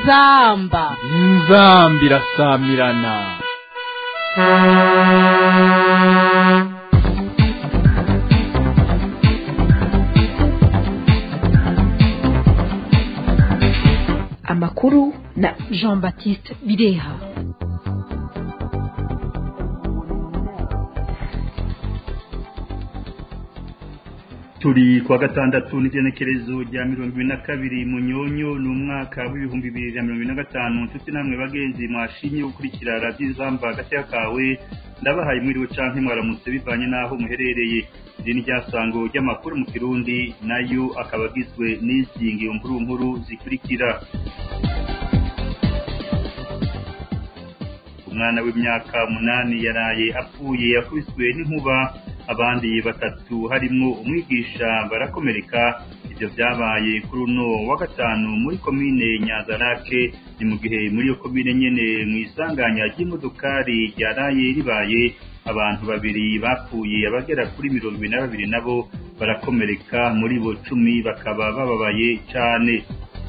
inzamba inzamba irasamirana amakuru na jean baptiste bireha turi kuwa gatandatu n'igenekerezo rya mirongo ibiri na kabiri mu nyonyo ni umwaka w'ibihumbi bibiri na mirongo ine na gatanu nshuti namwe bagenzi mwashimye gukurikira radiyo izamba hagati kawe ndabahaye mwiriwe canke mwaramutse bivanye n'aho muherereye iri ni ryasango ry'amakuru mu kirundi nayo akaba agizwe n'izi ngiro nkuru nkuru zikurikira umwana w'imyaka umunani yaraye apfuye yakubiswe n'inkuba abandi batatu harimo umwigisha barakomereka ibyo byabaye kuri uno wa gatanu muri komine nyazarake ni mu gihe muri iyo komine nyene mu isanganya ry'imodokari ryaraye ribaye abantu babiri bapfuye abagera kuri mirongo ibiri na babiri nabo barakomereka muri bo cumi bakaba bababaye cane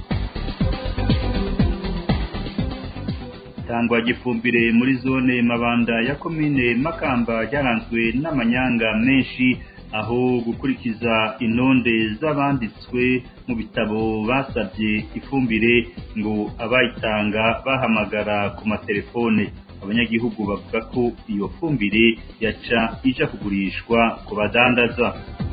tangwa gifumbire muri zone mabanda ya komine makamba ryaranzwe n'amanyanga menshi aho gukurikiza intonde z'abanditswe mu bitabo basabye ifumbire ngo abayitanga bahamagara ku matelefone abanyagihugu bavuga ko iyo fumbire yaca ija kugurishwa ku badandaza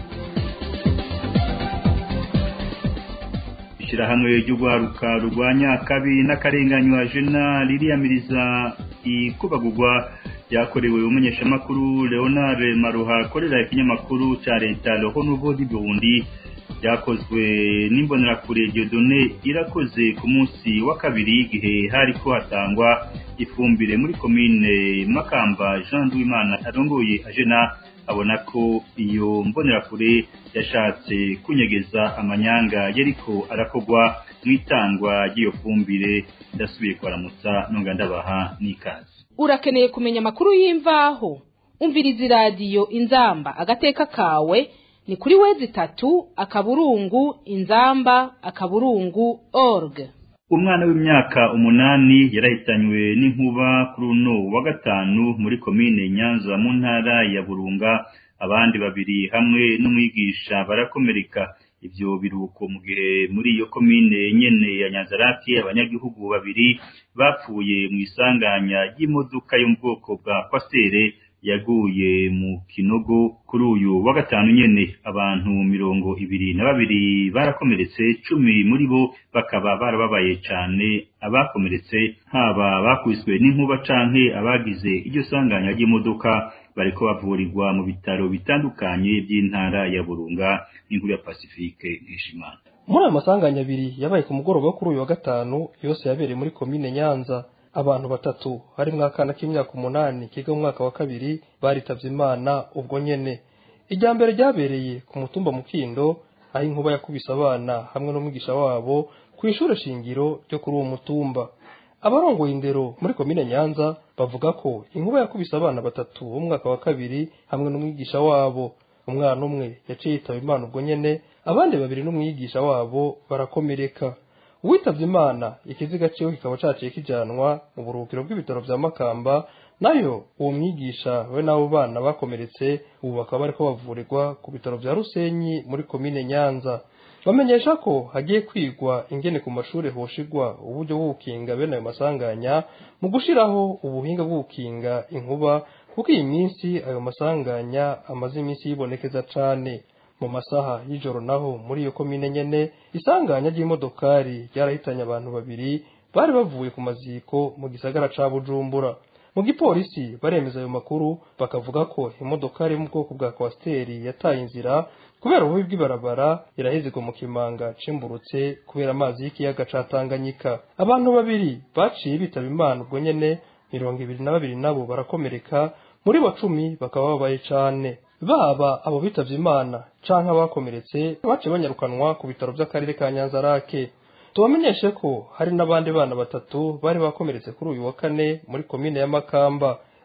ishyirahamwe ry'urwaruka rurwanya akabi n'akarenganywa jena ririyamiriza ikubagurwa ryakorewe umumenyeshamakuru leonard maruha akorera ikinyamakuru cya leta roho nouveau du burundi ryakozwe n'imbonerakure diodone irakoze ku munsi wa kabiri igihe hariko hatangwa ifumbire muri komine makamba jean duwimana arongoye ajena abona ko iyo mbonerakure yashatse kunyegeza amanyanga yariko arakogwa mu itangwa ry'iyo fumbire ndasubiye kwaramutsa nonga ndabaha n'ikaze urakeneye kumenya amakuru y'imvaho umviriza iradiyo inzamba agateka kawe ni kuri wezi itatu akaburungu inzamba akaburungu org umwana w'imyaka umunani yarahitanywe n'inkuba kuri uno wa gatanu muri komine nyanza mu ntara ya burunga abandi babiri hamwe n'umwigisha barakomereka ivyo biruko mu gihe muri iyo komine nyene ya nyanzaraki abanyagihugu babiri bapfuye mu isanganya ry'imodoka yo mu bwoko bwa kwastere yaguye mu kinogo kuri uyu wa gatanu nyene abantu mirongo ibiri na babiri barakomeretse cumi muri bo bakaba barababaye cane abakomeretse haba bakubiswe n'inkuba canke abagize iryo sanganya ry'imodoka bariko bavurirwa mu bitaro bitandukanye by'intara ya burunga n'inkuru ya pacifique nkishimana muri ayo masanganya abiri yabaye ku mugoroba wo kuri uyu wa gatanu yose yabereye muri komine nyanza abantu batatu harimwo akana k'imyaka umunani kiga mu mwaka wa kabiri baritavye imana ubwo nyene irya mbere ryabereye ku mutumba mukindo aho inkuba yakubise abana hamwe n'umwigisha wabo ku ishure shingiro ryo kuri uwo mutumba abarongoye indero muri komine nyanza bavuga ko inkuba yakubise abana batatu bo mu mwaka wa kabiri hamwe n'umwigisha wabo umwana umwe yaciye yitaba imana ubwo nyene abandi babiri n'umwigisha wabo barakomereka uwitavye imana ikiziga ciwe kikaba caciye kijanwa mu buruhukiro bw'ibitaro vya makamba nayo uwo mwigisha we n'abo bana bakomeretse ubu bakaba bariko bavurirwa ku bitaro vya rusenyi muri komine nyanza bamenyesha ko hagiye kwigwa ingene ku mashure hoshigwa uburyo bwo gukinga bene ayo masanganya mu gushiraho ubuhinga bwo gukinga inkuba kuko iyi minsi ayo masanganya amaze iminsi yibonekeza cane mu masaha y'ijoro naho muri iyo komine nyene isanganya ry'imodokari ryarahitanye abantu babiri bari bavuye ku maziko mu gisagara ca bujumbura mu gipolisi baremeza ayo makuru bakavuga ko imodokari yo mu bwoko bwa kwasiteri yataye inzira kubera ububi bw'ibarabara irahezegwa mu kimanga cimburutse kubera amazi y'ikiyaga ca tanganyika abantu babiri baciye bitaba imana ubwo nyene mirongo ibiri na babiri nabo barakomereka muri bo cumi bakaba babaye cane baba abo bitavye imana canke abakomeretse baciye banyarukanwa ku bitaro vy'akarere ka nyanzarake tubamenyeshe ko hari n'abandi bana batatu bari bakomeretse kuri uyu wa kane muri komine ya makamba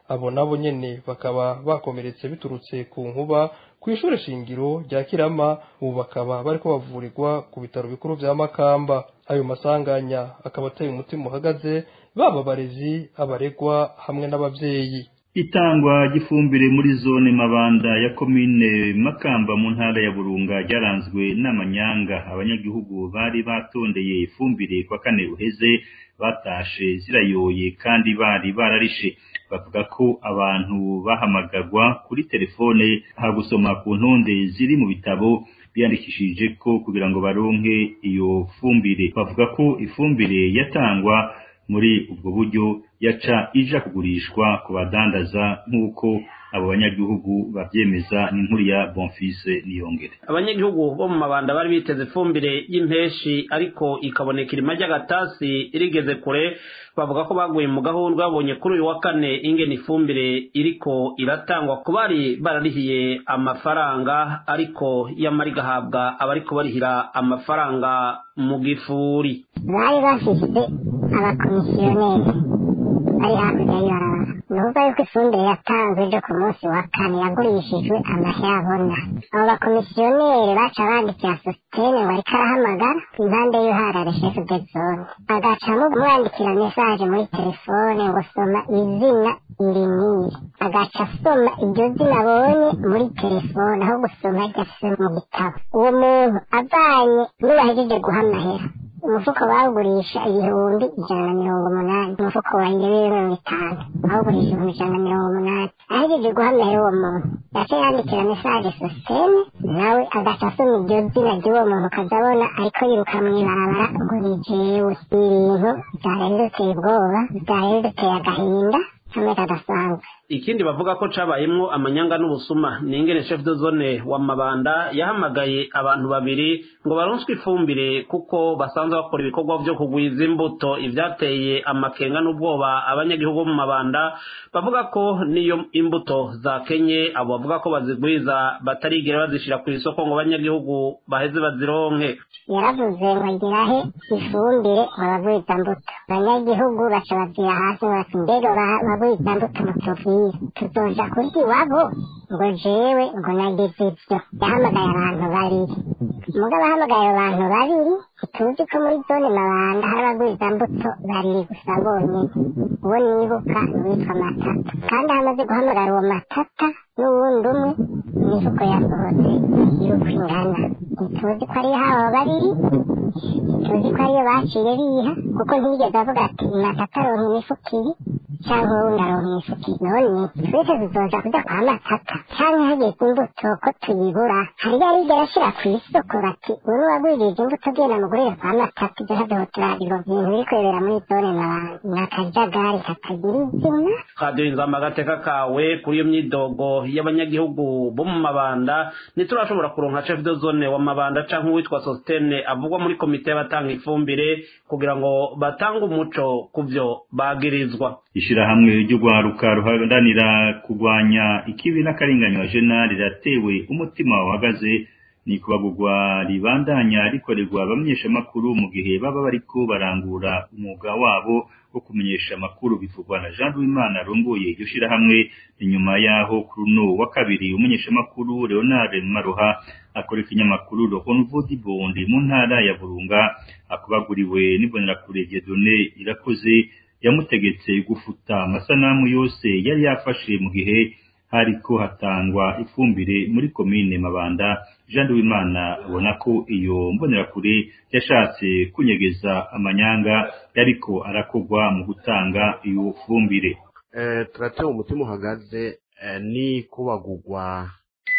abo nabo nyene bakaba bakomeretse biturutse ku nkuba ku ishure shingiro rya kirama ubu bakaba bariko bavurirwa ku bitaro bikuru vya makamba ayo masanganya akaba ateye umutima uhagaze baba abarezi abaregwa hamwe n'abavyeyi itangwa ry'ifumbire muri zone mabanda ya komine makamba mu ntara ya burunga ryaranzwe n'amanyanga abanyagihugu bari batondeye ifumbire kwa kane uheze batashe zirayoye kandi bari bararishe bavuga ko abantu bahamagarwa kuri telefone hagusoma ku ntonde ziri mu bitabo biyandikishije ko kugira ngo baronke iyo fumbire bavuga ko ifumbire yatangwa muri ubwo buryo yaca ija kugurishwa ku badandaza nk'uko abo banyagihugu bavyemeza n'inkuru ya Bonfise Niyongere abanyagihugu bo mu mabanda bari biteze ifumbire y'impeshi ariko ikaboneka irima ry'agatasi irigeze kure bavuga ko baguye mu gahunda babonye kuri uyu wa kane ingene ifumbire iriko iratangwa ku bari bararihiye amafaranga ariko yamara igahabwa abariko barihira amafaranga mu gifuri bari bafise abakomisiyoneri bari hakurya y'ibarabara ni ukuvuga yuko ifumbire yatanzwe ejo ku munsi wa kane yagurishijwe amahera abona abo bakomisiyoneri baca bandikira sositene ngo ariko arahamagara impande y'uharare shefu de zone agacamo kumwandikira mesaje muri telefone ngo soma izina iri niri agaca asoma iryo zina abonye muri telefone aho gusoma ryafise mu gitabo uwo muntu avanye n'uwahejeje guha amahera umufuko bawugurisha ibihumbi ijana na mirongo umunani umufuko wa ndebe mirongo itanu bawugurisha ibihumbi ijana na mirongo umunani ahejeje guhamera uwo muntu yaca yandikira mesaje sositene nawe agaca asoma iryo zina ry'uwo muntu ukazabona ariko yiruka mw'ibarabara ngo ni jewe ibintu byari biduteye ubwoba byari biduteye agahinda kamwe kadasanzwe ikindi bavuga ko cabayemwo amanyanga n'ubusuma ni ingene chef de zone wa mabanda yahamagaye abantu babiri ngo baronswe ifumbire kuko basanzwe bakora ibikorwa vyo kugwiza imbuto ivyateye amakenga n'ubwoba abanyagihugu bo mu mabanda bavuga ko niyo imbuto zakenye abo bavuga ko bazigwiza batarigera bazishira ku isoko ngo abanyagihugu baheze bazironke yaravuze ngo agirahe ifumbire ngo bagwiza mbuto abanyagihugu baca bazira hasi ngo bati mbega ba- bagwiza mbuto mutuvire tuzoja kurya iwabo ngo jewe ngo nagize ivyo yahamagaye abantu babiri mugabo ahamagaye abo bantu babiri ntituzi ko muri zone mabanda hari abagwiza mbuto babiri gusa bonyene uwo nibuka ni uwitwa matata kandi hamaze guhamagara uwo matata n'uwundi umwe imifuko yasohotse y'uko ingana ntituzi ko ari habo babiri ntituzi ko ariyo baciye biha kuko ntiyigeze avuga ati matata aronka imifuko ibiri cyangwa uwundi aronka imifuko ibiri none twese tuzoja kuja kwa matata canke hageze imbuto ko tuyibura hari yarigera ashira ku isoko bati ubu wagwirije imbuto genda mugurire kwa matata ibyo ntabyo turabiro ibintu biri kwibera muri zone mabanda ni akajagari katagira izina radiyo inzamba agateka kawe kuri iyo myidogo y'abanyagihugu bo mu mabanda ntiturashobora kuronka chef de zone wa mabanda canke uwitwa sositene avugwa muri komite y'abatanga ifumbire kugira ngo batange umuco ku vyo bagirizwa ishirahamwe ry'urwaruka ruharanira kurwanya ikibi n'akarengane jena riratewe umutima uhagaze ni kubagurwa ribandanya rikorerwa abamenyeshamakuru mu gihe baba bariko barangura umwuga wabo wo kumenyesha amakuru bivugwa na Jean Louimana arongoye iryo shirahamwe inyuma yaho kuri uno wa kabiri umumenyeshamakuru Leonard Maroha akora ikinyamakuru Le Renouveau du Burundi mu ntara ya Burunga akubaguriwe n'ibonerakure Dieudonné irakoze yamutegetse gufuta amasanamu yose yari yafashe mu gihe hariko hatangwa ifumbire muri komine Mabanda Jean Duwimana abona ko iyo mbonerakure yashatse kunyegeza amanyanga yariko arakogwa mu gutanga iyo fumbire eh, turatewe umutima uhagaze eh, ni kubagurwa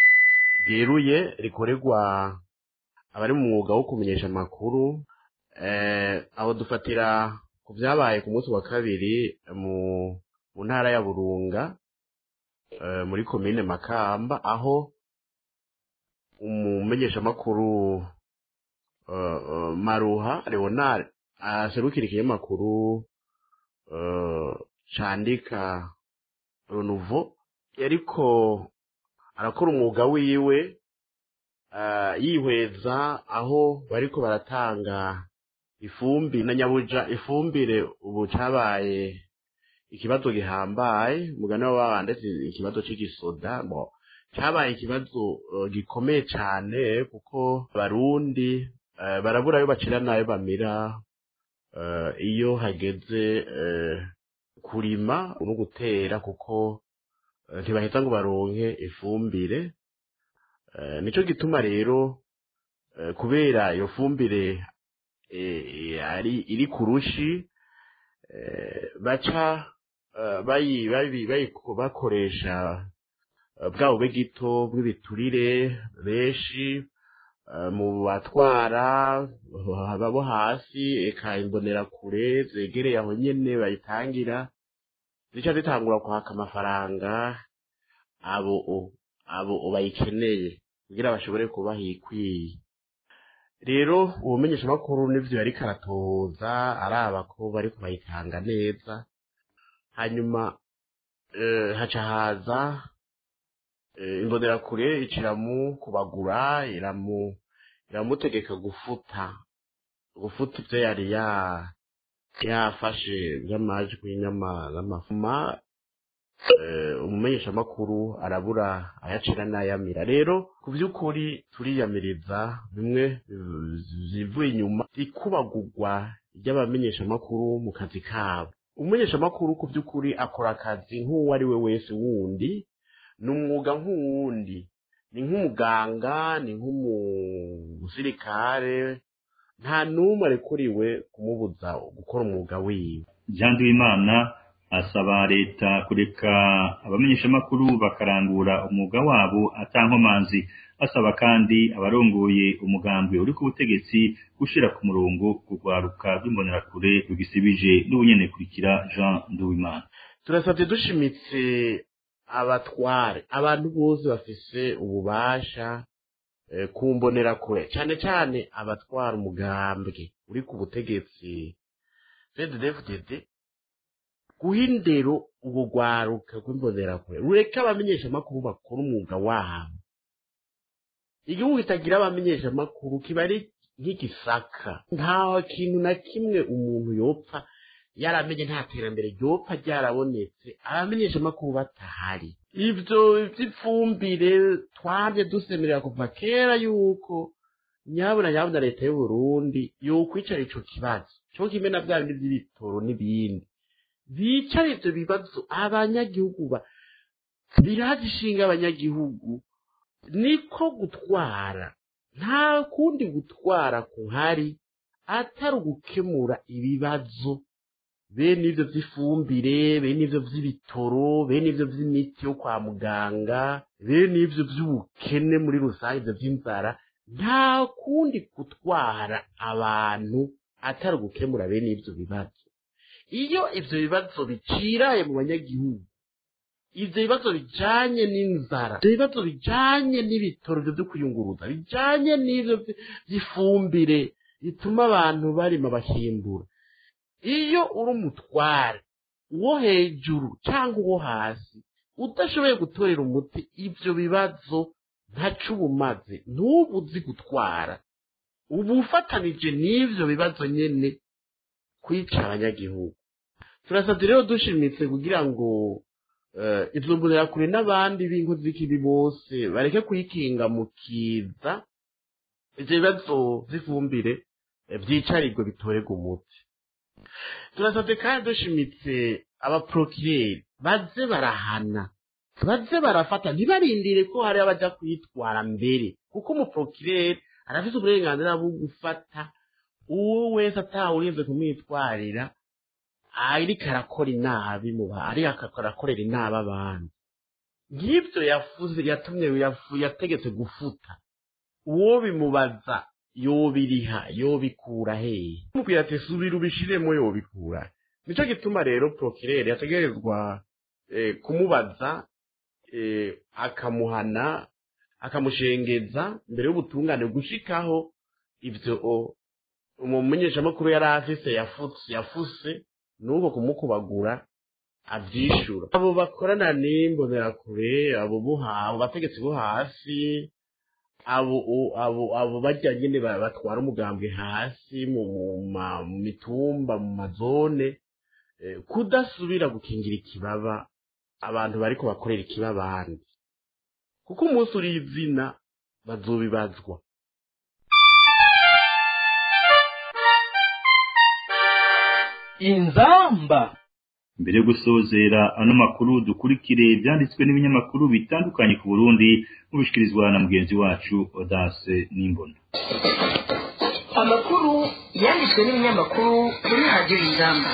ryeruye rikorerwa abari mu mwuga wo kumenyesha amakuru eh, aho dufatira ku vyabaye ku munsi wa kabiri mu mu ntara ya Burunga eh, muri komine Makamba aho umumenyeshamakuru uh, uh, Maruha Leonard aserukira ikinyamakuru uh, candika Renouveau yariko arakora umwuga wiwe uh, yihweza aho bariko baratanga ifumbi na nyabuja ifumbire ubu cabaye ikibazo gihambaye umugani wa ndetse ikibazo cy'igisoda bo cyabaye ikibazo uh, gikomeye cyane kuko abarundi uh, barabura ayo bacira n'ayo bamira uh, iyo hageze uh, kurima no gutera kuko uh, ntibaheza ngo baronke ifumbire uh, nico gituma rero uh, kubera iyo fumbire eh, ari iri kurushi eh, baca uh, bayi bayi bayi bakoresha bwabo bw'igito bw'ibiturire benshi mu batwara abo hasi eka imbonerakure zegereye aho nyene bayitangira zica zitangura kwaka amafaranga abo abo bayikeneye kugira bashobore kubaha ikwiye rero ubumenyeshamakuru n'ivyo yariko aratoza araba ko bariko bayitanga neza hanyuma haca haza imbonerakure iciramu kubagura iramu iramutegeka gufuta gufuta ivyo yari ya yafashe vy'amajwi n'amafuma umumenyeshamakuru arabura ayacira n'ayamira rero ku vy'ukuri turiyamiriza bimwe zivuye inyuma ikubagurwa ry'abamenyeshamakuru mu kazi kabo umumenyeshamakuru ku vy'ukuri akora akazi nk'uwo ari we wese wundi ni umwuga nk'uwundi ni nk'umuganga ni nk'umusirikare nta n'umwe arekuriwe kumubuza gukora umwuga wiwe jean duwimana asaba leta kureka abamenyeshamakuru bakarangura umwuga wabo atankomanzi asaba kandi abarongoye umugambi uri ku butegetsi gushira ku murongo urwaruka rw'imbonerakure rugisibije n'ubunyene kurikira jean duwimana turasabye dushimitse abatware abantu bose bafise ububasha ku mbonerakure cyane cyane abatwara umugambwe uri ku butegetsi cddfdd guha indero ubwo rwaruka rw'imbonerakure rureke abamenyeshamakuru bakora umwuga wabo igihugu kitagira abamenyeshamakuru kiba ari nk'igisaka nta kintu na kimwe umuntu yopfa yaramenye nta terambere ryopfa ryarabonetse abamenyeshamakuru batahari ibyo by'ifumbire twabye dusemerera kuva kera yuko nyabuna nyabuna leta y'u Burundi yokwicara ico kibazo cyo kimwe na bya bindi by'ibitoro n'ibindi bicara ivyo bibazo abanyagihugu ba birazi ishinga abanyagihugu niko gutwara nta kundi gutwara kuhari atari ugukemura ibibazo bene ivyo vy'ifumbire bene ivyo vy'ibitoro bene ivyo vy'imiti yo kwa muganga bene ivyo vy'ubukene muri rusange ivyo vy'inzara nta kundi gutwara abantu atari ugukemura bene ivyo bibazo iyo ivyo bibazo biciraye mu banyagihugu ivyo bibazo bijanye n'inzara ivyo bibazo bijanye n'ibitoro vyo kuyunguruza bijanye n'ivyo vy'ifumbire bituma abantu barima bakimbura iyo uri umutware uwo hejuru cyangwa uwo hasi udashoboye gutorera umuti ibyo bibazo ntaco uba umaze ntubu uzi gutwara uba ufatanije n'ivyo bibazo nyene kwica abanyagihugu turasabye rero dushimitse kugira ngo izo mbonerakure n'abandi b'inkozi z'ikibi bose bareke kuyikinga mu kiza ivyo bibazo vy'ifumbire vyicarirwe bitorerwa umuti turasabye kandi dushimitse abaprokireri baze barahana baze barafata ntibarindire ko hari abaja kwitwara mbere kuko umuprokireri arafise uburenganzira bwo gufata uwo wese atawurinze kumwitwarira ariko arakora inabi mu ariko arakorera inabi abandi nk'ibyo yafuze yatumye yategetse gufuta uwo bimubaza yobiriha yobikura hehe mubwira ati subira ubishiremo yobikura nico gituma rero prokireri yategerezwa eh, kumubaza eh, akamuhana akamushengeza mbere y'ubutungane gushikaho ivyo umumenyeshamakuru yari afise yafutse yafuse nuko kumukubagura avyishura abo bakorana n'imbonerakure abo buha abo bategetsi bo hasi abo abo abo bajya nyine batwara umugambwe hasi mu mitumba mu mazone eh, kudasubira gukingira ikibaba abantu bariko bakorera ikibaba abandi kuko umunsi uri izina bazobibazwa inzamba mbere yo gusozera ano makuru dukurikire ibyanditswe n'ibinyamakuru bitandukanye ku burundi mubishikirizwa na mugenzi wacu odase n'imbona amakuru yanditswe n'ibinyamakuru kuri radiyo inzamba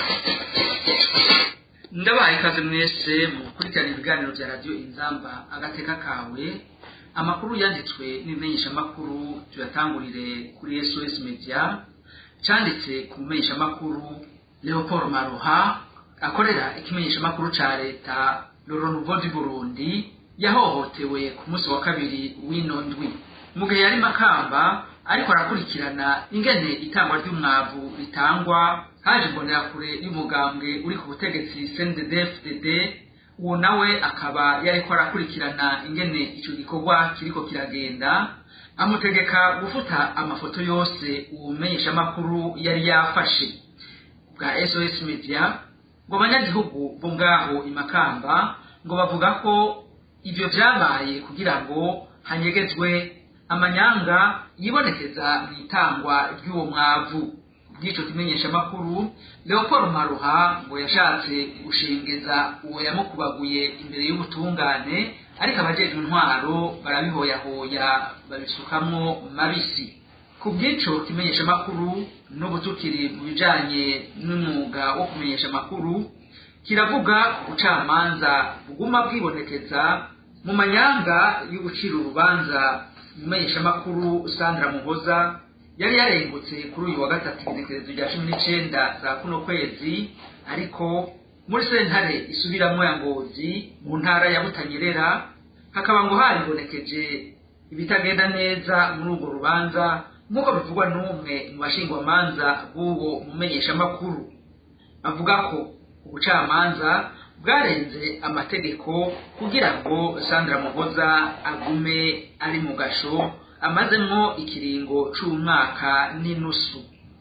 ndabaye ikaze mwese mu gukurikirana ibiganiro bya radiyo inzamba agateka kawe amakuru yanditswe n'ibimenyeshamakuru tuyatangurire kuri sos media cyanditse ku mumenyeshamakuru leopold maroha akorera ikimenyeshamakuru ca leta loro nouveau du burundi yahohotewe ku munsi wa kabiri w'ino ndwi mu gihe yari makamba ariko arakurikirana ingene itangwa ry'umwavu ritangwa haje imbonerakure y'umugambwe uri ku butegetsi cnddfdd uwo nawe akaba yariko arakurikirana ingene ico gikorwa kiriko kiragenda amutegeka gufuta amafoto yose uwo mumenyeshamakuru yari yafashe bwa sos media ngo abanyagihugu bo ngaho imakamba ngo bavuga ko ivyo vyabaye kugira ngo hanyegezwe amanyanga yibonekeza mu itangwa ry'uwo mwavu bw'ico kimenyeshamakuru leopold maruha ngo yashatse gushengeza uwo yamukubaguye imbere y'ubutungane ariko abajejwe intwaro barabihoyahoya babisukamwo mabisi ku bw'ico kimenyeshamakuru n'ubu tukiri mu bijanye n'umwuga wo kumenyesha amakuru kiravuga ku bucamanza buguma bwibonekeza mu manyanga yo gucira urubanza umumenyeshamakuru sandra muhoza yari yarengutse kuri uyu wa gatatu igenekerezo rya cumi n'icenda za kuno kwezi ariko muri sentare isubiramwo ya ngozi mu ntara ya butanyerera hakaba ngo haribonekeje ibitagenda neza muri urwo rubanza nk'uko bivugwa n'umwe mu bashingwamanza b'uwo mumenyeshamakuru avuga ko ubucamanza bwarenze amategeko kugira ngo sandra muhoza agume ari mu gasho amazemwo ikiringo c'umwaka n'inusu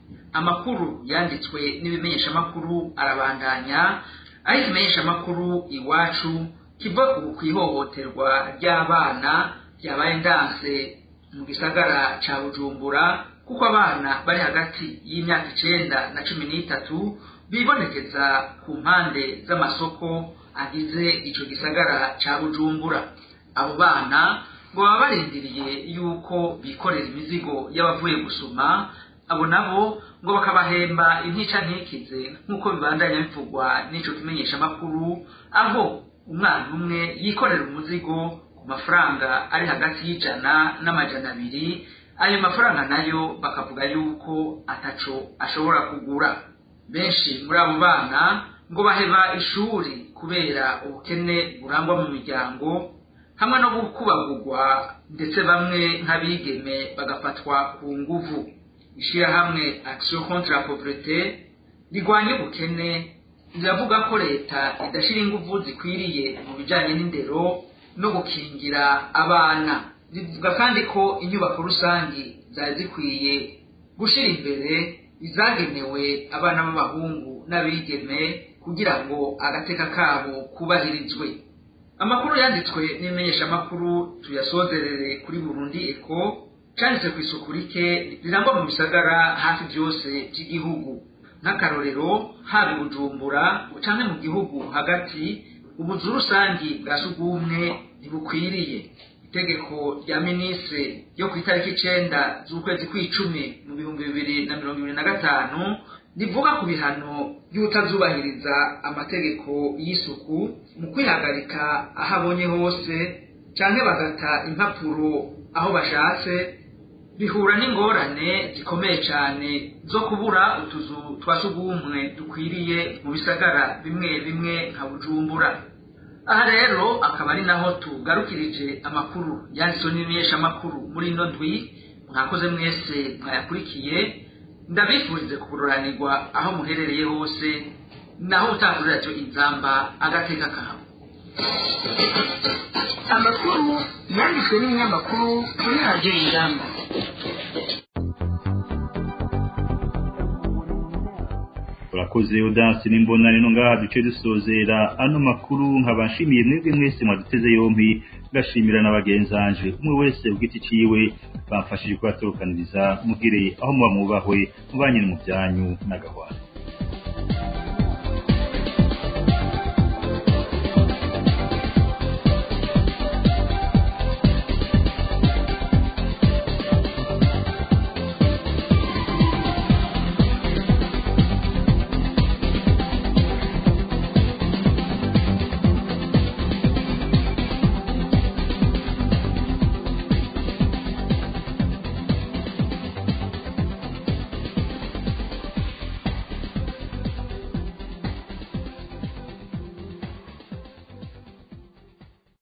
amakuru yanditswe n'ibimenyeshamakuru arabandanya aho ikimenyeshamakuru iwacu kiva ku ihohoterwa ry'abana ryabaye ndanse mu gisagara ca bujumbura kuko abana bari hagati y'imyaka icenda na cumi n'itatu bibonekeza ku mpande z'amasoko agize ico gisagara ca bujumbura abo bana ngo baba barindiriye yuko bikorera imizigo y'abavuye gusuma abo nabo ngo bakabahemba intica ntikize nk'uko bibandanya bivugwa n'ico kimenyeshamakuru aho umwana umwe yikorera umuzigo mafaranga ari hagati y'ijana n'amajana abiri ayo mafaranga nayo bakavuga yuko ataco ashobora kugura benshi muri abo bana ngo baheba ishuri kubera ubukene burangwa mu miryango hamwe no gukubagurwa ndetse bamwe nk'abigeme bagafatwa ku nguvu ishirahamwe action contre la pauvreté rigwanya ubukene riravuga ko leta idashira inguvu zikwiriye mu bijanye n'indero no gukingira abana bivuga kandi ko inyubako rusangi zari zikwiye gushira imbere izagenewe abana b'abahungu n'abigeme kugira ngo agateka kabo kubahirizwe amakuru yanditswe n'imenyeshamakuru tuyasozerere kuri burundi eko canditse ku isuku rike rirangwa mu bisagara hafi byose by'igihugu nk'akarorero haba i bujumbura canke mu gihugu hagati ubuzu rusangi bwa sugumwe ntibukwiriye itegeko rya minisitiri ryo ku itariki icenda z'ukwezi kw'icumi mu bihumbi bibiri na mirongo ibiri na gatanu rivuga ku bihano by'utazubahiriza amategeko y'isuku mu kwihagarika aho abonye hose canke bagata impapuro aho bashatse bihura n'ingorane zikomeye cyane zo kubura utuzu twa sugumwe dukwiriye mu bisagara bimwe bimwe nka bujumbura aha rero akaba ari naho tugarukirije amakuru yanditswe n'imenyeshamakuru muri ino ndwi mwakoze mwese mwayakurikiye ndabifurize kubururanirwa aho muherereye hose naho utangurira cyo inzamba agateka kawe amakuru yanditswe n'ibinyamakuru kuri radiyo ingamba urakoze urakoze udansi n'imbona rero ngaha duce dusozera ano makuru nkabashimiye mwebwe mwese mwaduteze yompi ngashimira na bagenzanje umwe wese ugiti ciwe bamfashije kubatorokaniriza mugire aho muba mubahwe mubanyine mu byanyu n'agahwana